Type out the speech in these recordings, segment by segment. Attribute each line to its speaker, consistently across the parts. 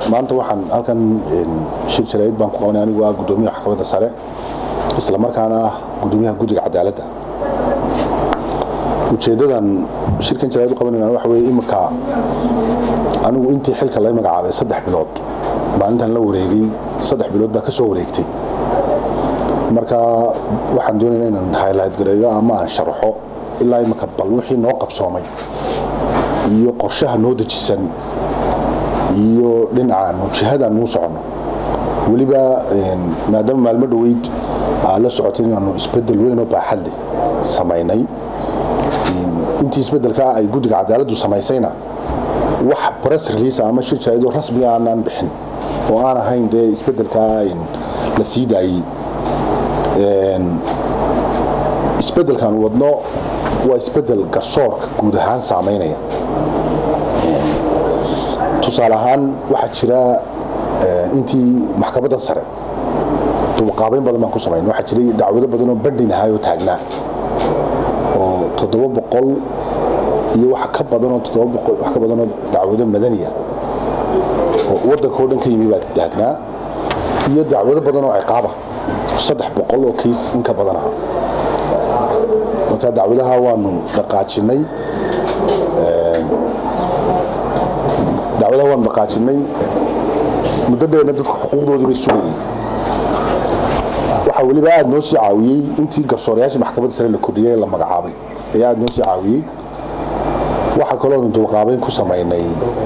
Speaker 1: maanta waxaan halkan shir jaraa'id baan ku qabanay anigu ah guddoomiyaha maxkamadda sare isla markaana ah guddoomiyaha guddiga cadaaladda ujeeddadan shirkan jaraa'id u qabanayna waxa weeye iminka anigu intii xilka laga magacaabay saddex bilood maalintan la wareegay saddex bilood baa ka soo wareegtay marka waxaan doonaynaa inaan highlight gareeyo ama aan sharaxo ilaa iminka bal wixii noo qabsoomay iyo qorshaha noo dejisan iyo dhinacaanu jihadaan nuu soconno weliba maadaama maalmo dhoweyd aa la socotay inaanu isbedel weyn oo baaxad leh samaynay intii isbedelkaa ay guddiga cadaaladdu samaysayna wax press release ama shir jaraa'idoo rasmi aanaan bixin oo aan ahayn dee isbedelkaa la sii daayey isbedelkan wadno waa isbedel garsoorka guud ahaan saamaynaya tusaale ahaan waxaa jira intii maxkamadda sare dubaqaabayn badan baan ku samayn waxaa jiray dacwado badan oo bandhin ahaay oo taagnaa oo toddoba boqol iyo wax ka badanoo toddoba boqol wax ka badanoo dacwado madaniya oo waddanka oo dhan ka yimi baa taagnaa iyo dacwado badan oo ciqaaba saddex boqol oo kiis in ka badan aha marka dacwadaha waanu dhaqaajinay dacwadaha waanu dhaqaajinay muddo dheerna dadku xuquuqdoodii bay sugayeen waxaa weliba aada noo sii caawiyey intii garsoorayaashii maxkamadda sare la kordhiyey la magacaabay ayaa aada noo sii caawiyey waxaa kaloonu dubaqaabayn ku samaynay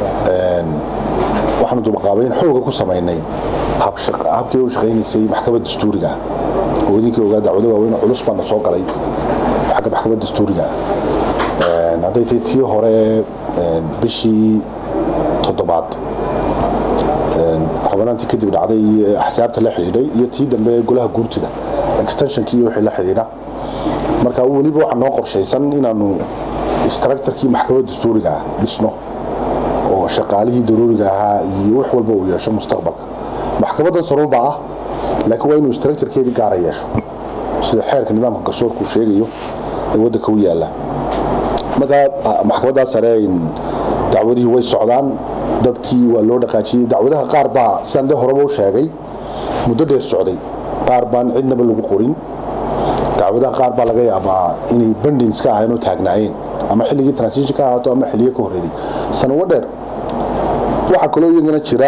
Speaker 1: waxaanu dubaqaabayn xooga ku samaynay habkii u shaqaynaysay maxkamad dastuuriga oo idinkii ogaa dacwado waaweyn culus baana soo galay xagga maxkamad dastuuriga hadday tahay tii hore bishii toddobaad rabanaantii kadib dhacday axsaabta la xidhiidhay iyo tii dambe golaha guurtida extensionkii iyo wixii la xidhiidha marka weliba waxaa noo qorshaysan inaanu structurkii maxkamad dastuuriga ah dhisno oo shaqaalihii daruuriga ahaa iyo wax walba uu yeesho mustaqbalka maxkamaddan saruuba ah laakiin waa inuu structurkeedii gaara yeesho sida xeerka nidaamka garsoorku sheegayo ee waddanka u yaalla markaa maxkamaddaa sare dacwadihii way socdaan dadkii waa loo dhaqaajiyey dacwadaha qaar baa sidaan de horeba u sheegay muddo dheer socday qaar baan cidnaba lagu qorin dacwadaha qaar baa laga yaabaa inay bandins ka ahayn oo taagnaayeen ama xilligii transition ka ahaato ama xilliyo ka horreeday sanawo dheer waxaa kaloo iyagana jira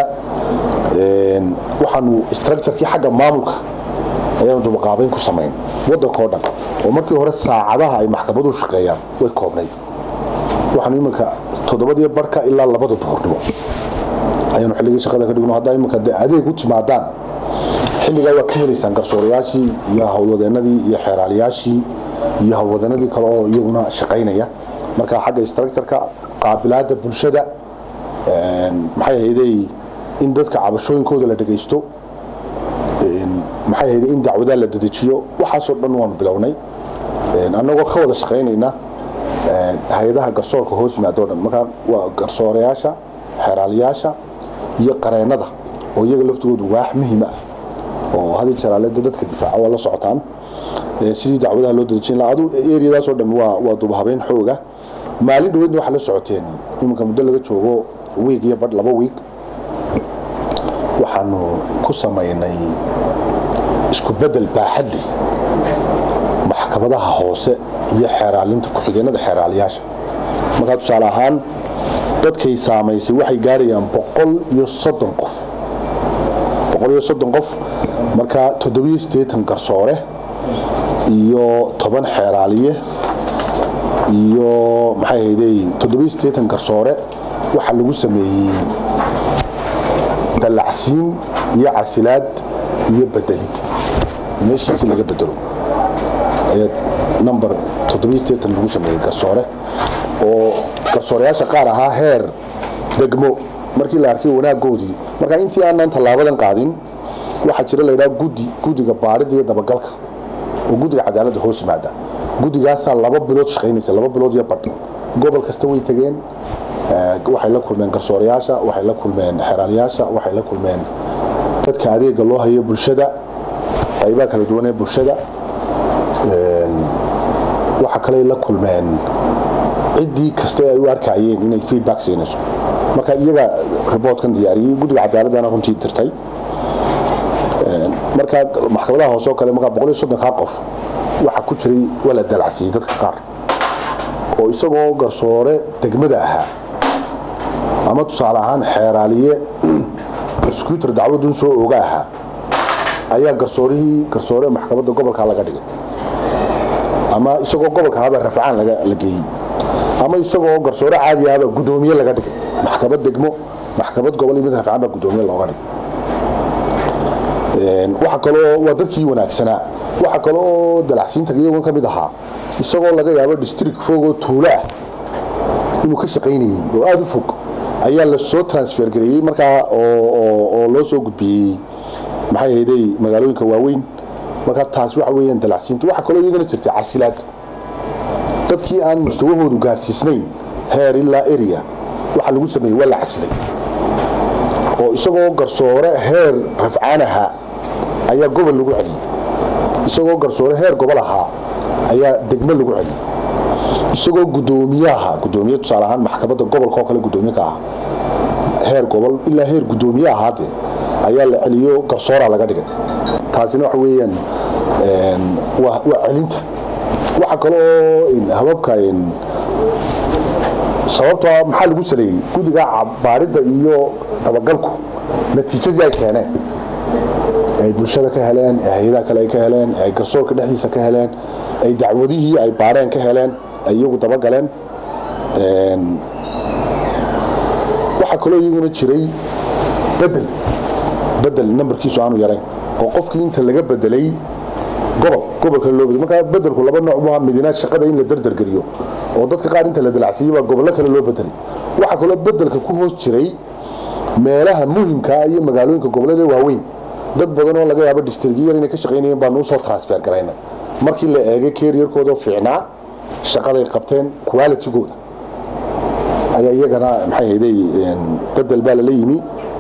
Speaker 1: waxaanu structurkii xagga maamulka ayaanu dubaqaabayn ku samayn waddankao dhan oo markii hore saacadaha ay maxkamaduhu shaqeeyaan way koobnayd waxaanu iminka toddobadiyo barhka ilaa labada duhurnimo ayaanu xilligii shaqada ka dhigno haddaa iminka de adeeg u timaadaan xilligaa waa ka helaysaan garsoorayaashii iyo howlwadeenadii iyo xeeraaliyaashii iyo howlwadeenadii kale oo iyaguna shaqaynaya marka xagga structurka qaabilaadda bulshada maxay ahayday in dadka cabashooyinkooda la dhegaysto maxay ahayday in dacwadaha la dedejiyo waxaasoo dhan waanu bilownay annagoo ka wada shaqaynayna hay-adaha garsoorka hoos yimaadoo dhan markaa waa garsoorayaasha xeeraaliyaasha iyo qareennada oo iyaga laftigoodu waax muhiima ah oo hadi jaraaleda dadka difaaca waa la socotaan sidii dacwadaha loo dadejin lahaa adu eriyadaasoo dhan waa waa dubahabeyn xooga maalin dhaweydna waxaa la socoteen iminka muddo laga joogo wiig iyo badh laba wiig waxaanu ku samaynay isku bedel baaxad leh maxkamadaha hoose iyo xeeraalinta ku-xigeenada xeeraaliyaasha markaa tusaale ahaan dadkay saamaysay waxay gaarayaan boqol iyo soddon qof boqol iyo soddon qof markaa toddobiyo siddeetan garsoore iyo toban xeeraaliye iyo maxay hayday toddobiyo siddeetan garsoore waxaa lagu sameeyey dallacsiin iyo casilaad iyo bedelid meeshiisi laga bedelo ayaa number toddobiyo siddeetan lagu sameeyey garsoore oo garsooreyaasha qaar ahaa heer degmo markii la arkay wanaagoodii markaa intii aanan tallaabadan qaadin waxaa jira laydhaha guddi guddiga baarida iyo dabagalka oo guddiga cadaaladda hoos yimaada guddigaasaa laba bilood shaqaynaysa laba bilood iyo badh gobol kasta way tegeen waxay la kulmeen garsooreyaasha waxay la kulmeen xeraalayaasha waxay la kulmeen dadka adeega loo hayo bulshada qaybaha kala duwan ee bulshada waxa kale la kulmeen ciddii kasta ay u arkayeen inay feedback siinayso marka iyaga riboortkan diyaariyey guddiga cadaaladana runtii dirtay marka maxkamadaha hoose oo kale markaa boqol iyo soddonkaa qof waxaa ku jiray waa la dalacsiiyey dadka qaar oo isagoo garsoore degmada ahaa ama tusaale ahaan xeeraaliye prosecutor dacwadun soo oga ahaa ayaa garsoorihii garsoore maxkamadda gobolka laga dhigay ama isagoo gobolka ahaabaa rafcaan la geeyey ama isagoo garsoore caadi ahbaa guddoomiye laga dhigay maxkamad degmo maxkamad gobol iyo mid rafcaan baa guddoomiye looga dhigay waxa kaloo waa dadkii wanaagsanaa waxa kale oo dalacsiinta iyagoon ka mid ahaa isagoo laga yaabo district fogoo tuulo ah inuu ka shaqaynayey oo aada u fog ayaa lasoo transfer gareeyey markaa oo loo soo gudbiyey maxay ahayday magaalooyinka waaweyn markaa taas waxa weeyaan dalacsiinta waxa kaloo iyadana jirtay casilaad dadkii aan mustawahoodu gaarsiisnayn heer ilaa area waxa lagu sameeyey waa la casilay oo isagoo garsoore heer rafcaan ahaa ayaa gobol lagu celiyey isagoo garsoore heer gobol ahaa ayaa degmo lagu celiyey isagoo gudoomiye ahaa gudoomiye tusaale ahaan maxkamadda gobolka oo kale gudoomiye ka ah heer gobol ilaa heer gudoomiye ahaade ayaa la celiyo garsoora laga dhigay taasina waxa weeyaan waa celinta waxa kaloo hababka sababtoo maxaa lagu saleeyey guddiga baadhidda iyo dabagalku natiijadii ay keeneen ay bulshada ka heleen ee hay-adaha kale ay ka heleen ay garsoorka dhexdiisa ka heleen ay dacwadihii ay baadheen ka heleen ay iyagu dabagaleen waxaa kaloo iyaguna jiray bedel bedel nambarkiisu aanu yarayn oo qofkii inta laga bedelay gobol gobolka loo bedel markaa bedelku laba nooc buu ahaa midina shaqada in la dardargeliyo oo dadka qaar inta la dalacsiiyey baa gobollo kale loo bedelay waxaa kaloo bedelka ku hoos jiray meelaha muhimka iyo magaalooyinka gobollada waaweyn dad badan oo laga yaabo districtyar inay ka shaqaynayeen baanu usoo transfer garayna markii la eegay keriyarkooda fiicnaa shaqaday qabteen qualitygooda ayaa iyagana maxay hayday bedel baa lala yimi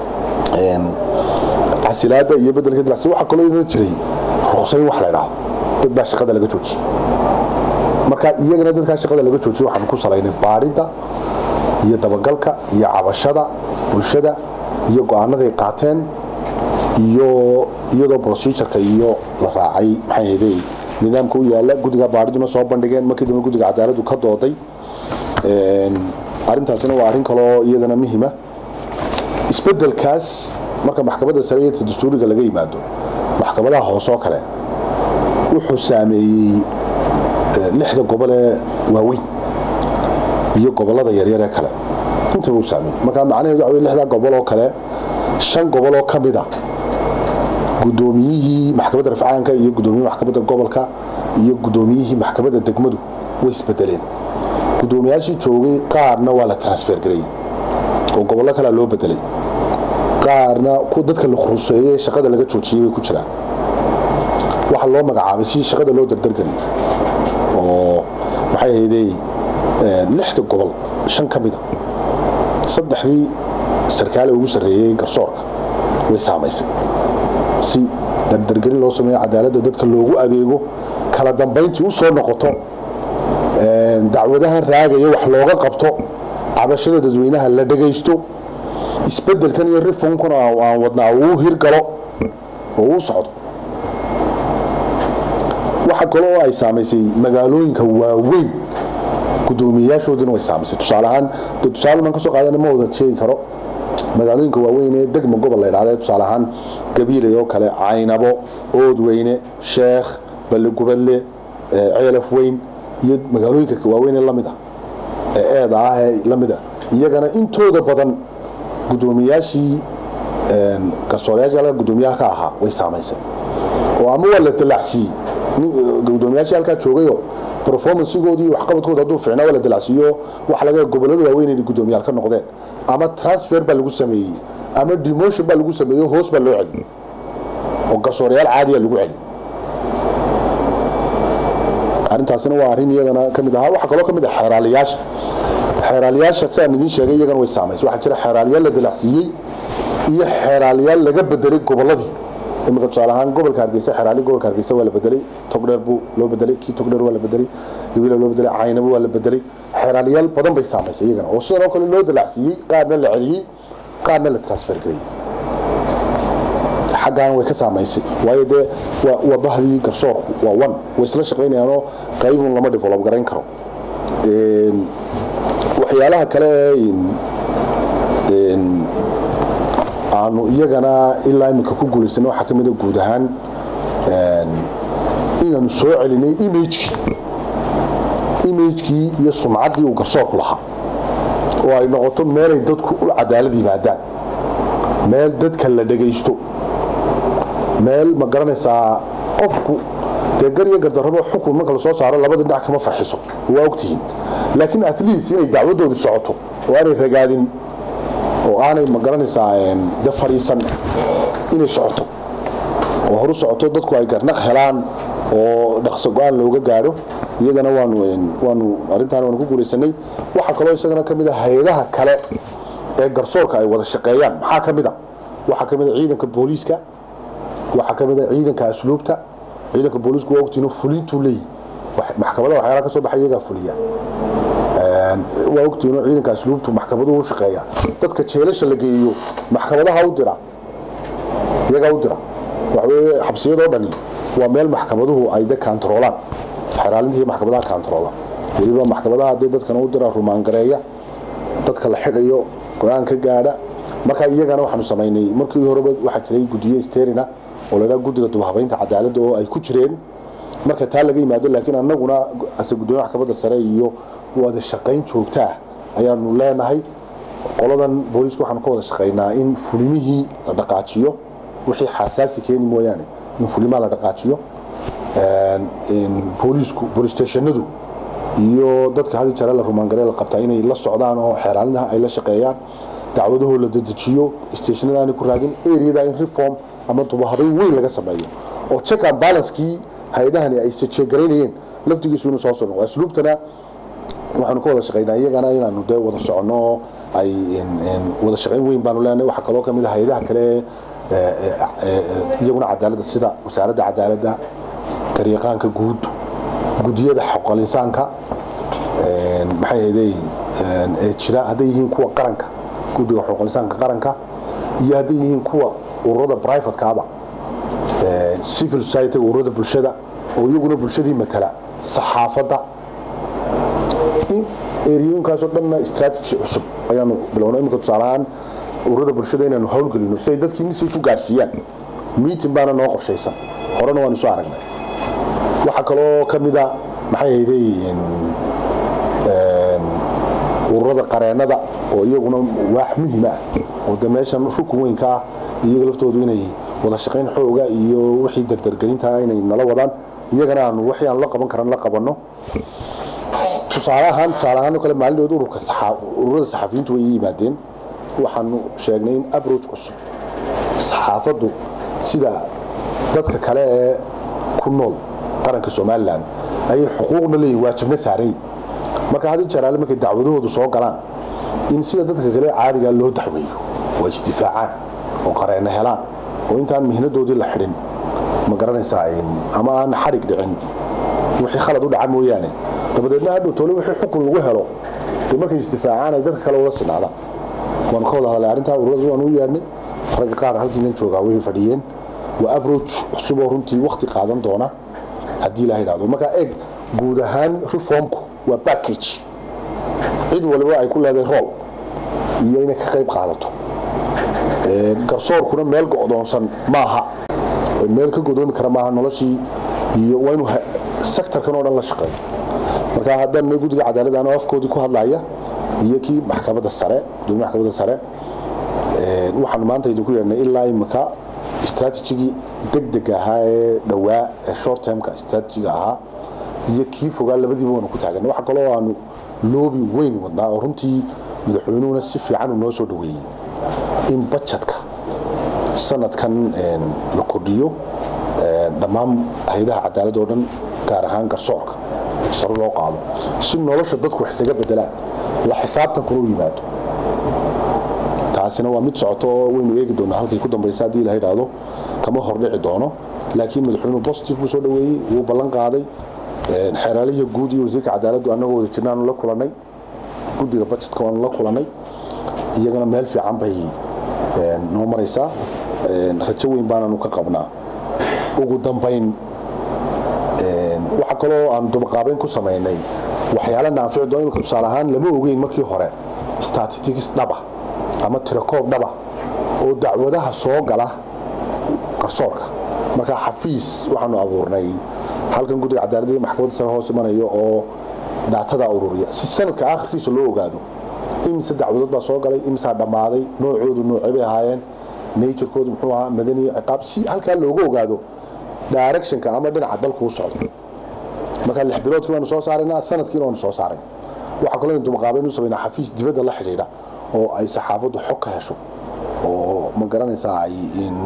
Speaker 1: casilaada iyo bedelka dalacsi waxaa kaloo iyadana jiray ruqsayn wax la idhaahdo dad baa shaqada laga joojiyey marka iyagana dadkaa shaqada laga joojiyey waxaan ku salaynay baadhidda iyo dabagalka iyo cabashada bulshada iyo go-aanaday qaateen iyo iyadoo procedureka iyo la raacay maxay hayday nidaamka u yaala guddiga baadhiduna soo bandhigeen markii dambe guddiga cadaaladdu ka dooday arrintaasina waa arrin kaloo iyadana muhima isbedelkaas marka maxkamadda sare iyo dastuuriga laga yimaado maxkamadaha hoose oo kale wuxuu saameeyey lixda gobol ee waaweyn iyo gobollada yaryar ee kale intaba uu saameeyey marka macnaheedu waxa wey lixda gobol oo kale shan gobol oo ka mid a guddoomiyihii maxkamadda rafcaanka iyo guddoomiyihii maxkamadda gobolka iyo guddoomiyihii maxkamadda degmadu way isbedeleen guddoomiyaashii joogay qaarna waa la transfer gareeyey oo gobollo kalea loo bedelay qaarna dadka la khuruseeyey shaqada laga joojiyey bay ku jiraan waxaa loo magacaabay si shaqada loo dardargeliyo oo maxay ahayday lixda gobol shan ka mida saddexdii sarkaale ugu sarreeyey garsoorka way saamaysay si dardargelin loo sameeyo cadaaladda dadka loogu adeego kala dambayntii u soo noqoto dacwadahan raagaya wax looga qabto cabashada dadweynaha la dhagaysto isbedelkan iyo rifonkuna aan wadnaa uu hirgalo oo uu socdo waxa kale oo ay saamaysay magaalooyinka waaweyn guddoomiyeyaashoodina way saamaysay tusaale ahaan dee tusaale maan ka soo qaadana ma wada sheegi karo magaalooyinka waaweyn ee degma gobol la yidhahda tusaale ahaan gabiilay oo kale caynabo oodweyne sheekh balligubadle ceelaf weyn iyo magaalooyinka waaweyn ee lamid ah ee eeda ah ee lamid ah iyagana intooda badan guddoomiyaashii garsoorayaashii halka guddoomiyaha ka ahaa way saamaysay oo ama waa la dalacsiiyey guddoomiyaashii halkaa joogayoo performancegoodii waxqabadkooda hadduu fiicnaa waa la dalacsiiyo waxa laga gobollada waaweyn inay guddoomiyaal ka noqdeen ama transfer baa lagu sameeyey ama demotion baa lagu sameeyo hoos baa loo celiyey oo garsoorayaal caadiya lagu celiyey arrintaasina waa arrin iyadana ka mid ahaa waxaa kaloo ka mid ah xeeraaliyaasha xeeraaliyaasha sidaan idiin sheegay iyagana way saamaysay waxaa jira xeeraaliyaal la dalacsiiyey iyo xeeraaliyaal laga bedelay gobolladii iminka tusaale ahaan gobolka hargeysa xeraali gobolka hargeysa waa la bedelay togdheer buu loo bedelay kii togdheer waa la bedelay gabiila loo bedelay caynabo waa la bedelay xeraaliyaal badan bay saamaysay iyagana oo sidan oo kale loo dalacsiiyey qaarna la celiyey qaarna la transfer gareeyey xaggan way ka saamaysay waayo dee waa waa bahdii garsoorku waa one way isla shaqaynayaanoo qaybun lama develop garayn karo waxyaalaha kale ee aanu iyagana ilaa iminka ku guulaysana waxaa ka mid a guud ahaan inaanu soo celinay imagekii imagekii iyo sumcaddii uu garsoorku lahaa oo ay noqoto meelay dadku u cadaalad yimaadaan meel dadka la dhagaysto meel ma garanaysaa qofku dee gar iyo gardarrabo xukun marka lasoo saaro labada dhinac kama farxiso waa ogtihiin laakiin at least inay dacwadoodii socoto oo aanay ragaadin oo aanay ma garanaysaa de fadhiisan inay socoto oo horu socoto dadku ay garnaq helaan oo dhaqso go-aan looga gaadho iyadana waanu waanu arrintaan waanu ku guulaysanay waxaa kaloo isagana ka mid a hay-adaha kale ee garsoorka ay wada shaqeeyaan maxaa ka mid a waxaa ka mid a ciidanka booliiska waxaa ka mid a ciidanka asluubta ciidanka booliisku waa ogtiino fulintuu leeyihi maxkamada waxyaalaha ka soo baxay iyagaa fuliya waa ogtiino ciidanka asluubtu maxkamaduhu u shaqeeya dadka jeelasha la geeyo maxkamadaha u dira iyagaa u dira waxaweye xabsiyadoo dhani waa meel maxkamaduhu ay de kaantaroolaan xeraalinta iyo maxkamadaha kaantaroola weliba maxkamadaha dee dadkana u dira rumaangareeya dadka la xidhayo go-aan ka gaadha marka iyagana waxaanu samaynay markii horeba waxaa jiray gudiye sterina oo la dhaha guddiga dubhabaynta cadaaladda oo ay ku jireen marka taa laga yimaado laakiin annaguna ase guddoomiyaha maxkamadda sare iyo wada shaqayn joogta ah ayaanu leenahay qoladan booliiska waxaanu ka wada shaqaynaa in fulimihii la dhaqaajiyo wixii xasaasi keeni mooyaane in fulimaha la dhaqaajiyo booliisku boolistationadu iyo dadka hadi jare la rumaangaree la qabtaa inay la socdaan oo xeeraalintaha ay la shaqeeyaan dacwadahoo la dedejiyo stationada aanay ku raagin areada in reform ama dubahabayn weyn laga sameeyo oo check and balancekii hay-adahani ay sajeegaraynayeen laftigiisu inuu soo socno asluubtana waxaanu ka wada shaqaynaa iyagana inaanu dee wada soconno ay wada shaqayn weyn baanu leenahay waxaa kaloo ka mid a hay-adaha kale iyaguna cadaaladda sida wasaaradda cadaaladda garyaqaanka guud gudiyada xoqolinsaanka maxay ahaydey ee jira hadday yihiin kuwa qaranka guddiga xoqolinsaanka qaranka iyo hadday yihiin kuwa ururada privatekaaba civil society ururada bulshada oo iyaguna bulshadii matala saxaafadda eriyooyinkaasoo dhanna strategy cusub ayaanu bilownay imika tusaalahaan ururada bulshada inaanu howlgelino si ay dadkii message u gaarsiiyaan meeting baana noo qorshaysan horena waanu soo aragnay waxaa kaloo ka mida maxay hayday ururada qareennada oo iyaguna waax muhiim ah oo de meeshan rukun weynka ah iyaga laftoodu inay wada shaqayn xooga iyo wixii dardargelintaa inay nala wadaan iyagana aanu wixii aanu la qaban karan la qabanno tusaale ahaan tusaale ahaan oo kale maalinood ururka ururada saxafiyiintu way ii yimaadeen waxaanu sheegnay in approach cusub saxaafaddu sida dadka kale ee ku nool qaranka somalilan ayay xuquuqna leeyihin waajibna saaray marka hadii jaraale markay dacwadahoodu soo galaan in sida dadka kale caadiga loo dacweeyo waa isdifaacaan oo qareenna helaan oo intaan mihnadoodii la xidhin ma garanaysaa ama aan xarig dhicin wixii khalad u dhaca mooyaane dabadeedna hadhow tole wixii xukun lagu helo dee markay isdifaacaan ay dadka kale ula sinaadaan waanu ka wada hadlay arrintaa ururada waanu u yeedhnay ragga qaar halkiinan joogaa way fadhiyeen waa approach cusub oo runtii wakti qaadan doona haddii ilaha idhahdo marka eeg guud ahaan reformku waa package cid waliba ay ku leedahay rool iyo inay ka qayb qaadato garsoorkuna meel go'doonsan maaha meel ka godoomi kara maaha noloshii iyo waa inuu sectorkan oo dhan la shaqeeyo marka haddaan guddiga cadaaladda anoo afkoodii ku hadlaya iyo kii maxkamadda sare gudoomiya maxkamadda sare waxaanu maanta idinku yeedhnay ilaa imika strategigii degdega ahaa ee dhowaa ee short termka strategiga ahaa iyo kii fogaa labadiiba waanu ku taaganay waxa kaloo aanu loobi weyn wadnaa oo runtii madaxweynuhuna si fiican uu noo soo dhaweeyey in bajetka sanadkan la kordhiyo dhammaan hay-adaha cadaalad oo dhan gaar ahaan garsoorka saro loo qaado si nolosha dadku wax isaga bedelaan la xisaabtankuna u yimaado taasina waa mid socoto oo waynu eegi doonaa halkay ku dambaysa haddii la idhaahdo kama hordhici doono laakiin madaxweynuhu positive buu soo dhaweeyey wuu ballan qaaday xeeraalihi guud iyo wasiirka cadaaladdu annagoo wada jirnaanu la kulanay guddiga budgetka waanu la kulanay iyagana meel fiican bay noo maraysaa rajo weyn baananu ka qabnaa ugu dambayn waxa kaloo aan dubaqaabeyn ku samaynay waxyaala naafici doon imika tusaale ahaan lama ogeyn markii hore statistics dhaba ama tirakoob dhaba oo dacwadaha soo gala garsoorka markaa xafiis waxaanu abuurnay halkan guddiga cadaaladda iyo maxkamadda sare hoos imanayo oo dhaatada ururiya si sanadka aakhirkiisa loo ogaado imise dacwadood baa soo galay imisaa dhammaaday noocoodu noocay bay ahaayeen naturkoodu muxuu ahaa madaniyo ciqaab si halkaa looga ogaado directionka ama dhinaca dalku u socdo markaa lix biloodkii baanu soo saaraynaa sanadkiina waanu soo saaray waxaa kaloo dumaqaabeyn u samaynaa xafiis dibadda la xidhiidha oo ay saxaafaddu xog ka hesho oo ma garanaysaa ay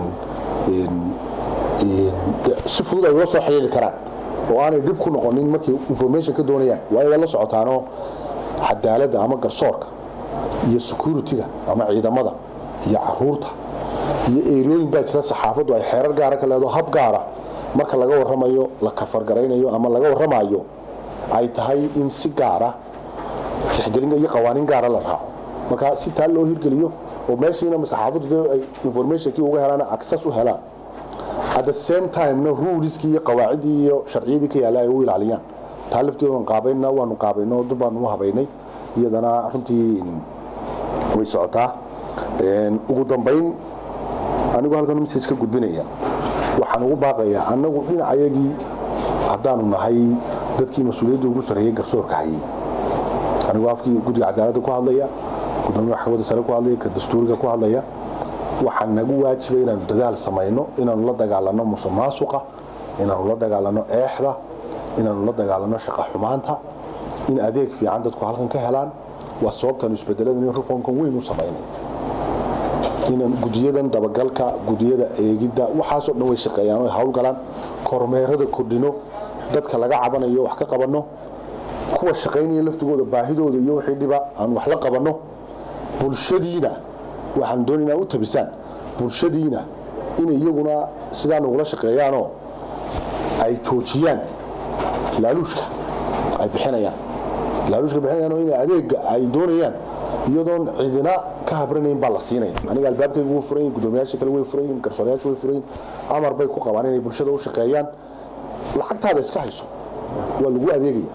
Speaker 1: si fudud ay ula soo xidhiiri karaan oo aanay dhib ku noqonin markay information ka doonayaan waayo waa la socotaanoo cadaaladda ama garsoorka iyo security-ga ama ciidamada iyo caruurta iyo eerooyin baa jira saxaafaddu ay xeerar gaara ka leedo hab gaara marka laga warramayo la kafargaraynayo ama laga warramayo ay tahay in si gaara tixgelin iyo qawaaniin gaara la raaco marka si taa loo hirgeliyo oo meeshiina saxaafaddu ay informationkii uga helaan access u helaan at the same time-na ruleskii iyo qawaaciddii iyo sharciyadii ka yaalla ay u ilaaliyaan taa lafteeda waan qaabayna waanu qaabayno dib baanu u habaynay iyadana runtii way socotaa ugu dambayn anigu halkan message ka gudbinaya waxaan ugu baaqayaa annagu dhinacayagii haddaanu nahay dadkii mas-uuliyadda ugu sarreeyey garsoorka hayay anigoo afkii guddiga cadaaladda ku hadlaya gudoomiya maxkamadda sare ku hadlaya ka dastuuriga ku hadlaya waxaa nagu waajiba inaanu dadaal samayno inaanu la dagaalano musuq maasuqa inaanu la dagaalano eexda inaanu la dagaalano shaqa xumaanta in adeeg fiican dadku halkan ka helaan waa sababtaanu isbedeladan iyo reformkan weyn u samaynay inaan gudiyadan dabagalka gudiyada eegidda waxaasoo dhan way shaqeeyaan way hawlgalaan kormeerada kordhino dadka laga cabanayo wax ka qabanno kuwa shaqaynaya laftigooda baahidooda iyo wixii dhiba aan wax la qabanno bulshadiina waxaan doonaynaa u tabisaan bulshadiina inay iyaguna sidaa nagula shaqeeyaanoo ay joojiyaan laaluushka ay bixinayaan laaluushka bixinayaan oo inay adeega ay doonayaan iyadoon cidina ka habranayn baa la siinaya aniga albaabkayga wuu furayin gudoomiyaasha kale way furayin garsoorayaasha way furayin amar bay ku qabaan inay bulshada u shaqeeyaan lacagtaada iska hayso waa lagu adeegaya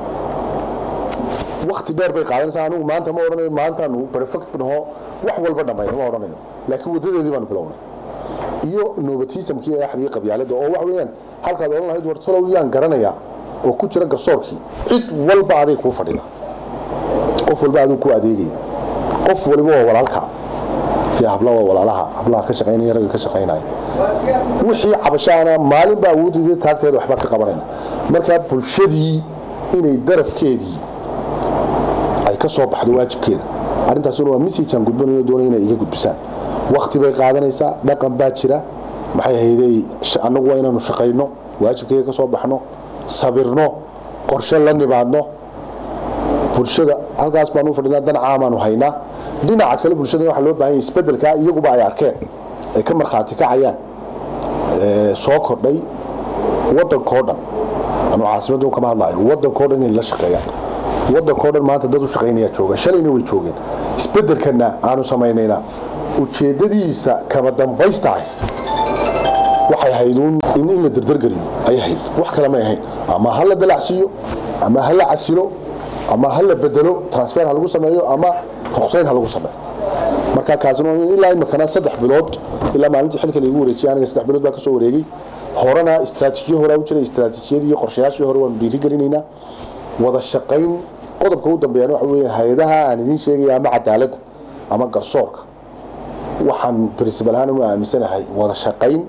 Speaker 1: wakti dheer bay qaadanaysaa anigu maanta ma odhanayo maantaanu perfect naho wax walba dhammayno ma odhanayo laakiin wadadeedii baanu bilownay iyo nobatismkii eexdii qabyaaladda oo wax weeyaan halkaad odhan lahayd war talow yaan garanayaa oo ku jira garsoorkii cid walba aday kuu fadhida qof walba aduu ku adeegaya qof waliba waa walaalka iyo habla waa walaalaha hablaha ka shaqaynaya ragga ka shaqaynaya wixii cabashaana maalin baa awooddeeda taagteeda waxba ka qabanayna markaa bulshadii inay darafkeedii ay ka soo baxdo waajibkeeda arrintaasuna waa messagean gudbanayo doonaya inay iga gudbisaan wakti bay qaadanaysaa dhaqan baa jira maxay hayday annagu waa inaanu shaqayno waajibkeega ka soo baxno sabirno qorshe la nimaadno bulshada halkaas baanu fadhinaa dan caamaanu haynaa dhinaca kale bulshada waxaa loo baahan yahay isbedelkaa iyaguba ay arkeen ay ka markhaati kacayaan soo kordhay waddankoo dhan anu caasimadda kama hadlayo waddankoo dhan inay la shaqeeyaan waddankoo dhan maanta dad u shaqaynayaa jooga shalayna way joogeen isbedelkana aanu samaynayna ujeeddadiisa kama dambaystahay waxay hayduun in in la dardargeliyo ay hayd wax kale may ahayn ama ha la dalacsiiyo ama ha la casilo ama ha la bedelo transfer ha lagu sameeyo ama ruqsayn ha lagu sameeyo marka kaasina ilaa imikana saddex bilood ilaa maalintii xilka laigu wareejiyay aniga saddex bilood baa kasoo wareegay horena istaraatiijiyo horaa u jiray istaraatiijiyadii iyo qorshayaashii hore waanu dhiirigelinaynaa wada shaqayn qodobka u dambeeyana waxa weeye hay-adaha aan idiin sheegaya ama cadaaladda ama garsoorka waxaan principal ahaan u aaminsanahay wada shaqayn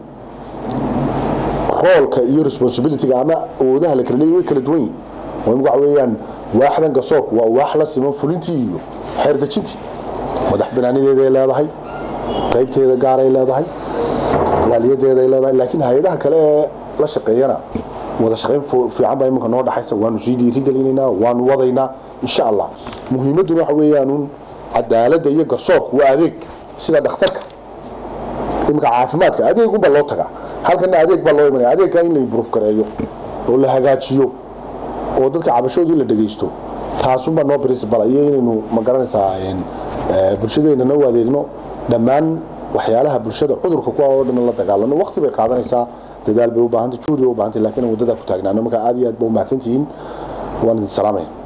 Speaker 1: roolka iyo responsibilityga ama awoodaha la kala leeyahy way kala duwan yihin oo imika waxa weeyaan waaxdan garsoorku waa waax la siman fulintii iyo xeer dejintii madax banaanideeday leedahay qaybteeda gaaray leedahay istiqlaaliyadeeday leedahay laakiin hay-adaha kale ee la shaqeeyana wada shaqayn fiican baa iminka noo dhaxaysa waanu sii dhiirigelinaynaa waanu wadaynaa insha allah muhiimadduna waxa weeyaanuun cadaaladda iyo garsoorku waa adeeg sida dhakhtarka imika caafimaadka adeegunbaa loo tagaa halkana adeeg baa loo imanaya adeegka in la improve gareeyo oo la hagaajiyo oo dadka cabashoodii la dhegaysto taasunbaa noo principal iyo inaynu ma garanaysaa bulshadeennana u adeegno dhammaan waxyaalaha bulshada cudurka kuwa oo dhan la dagaalano waqti bay qaadanaysaa dadaal bay u baahantay juhdi bay u baahantay laakiin waddadaa ku taagnaano marka aad iyo aad ba u mahadsantihiin waan idin salaamaya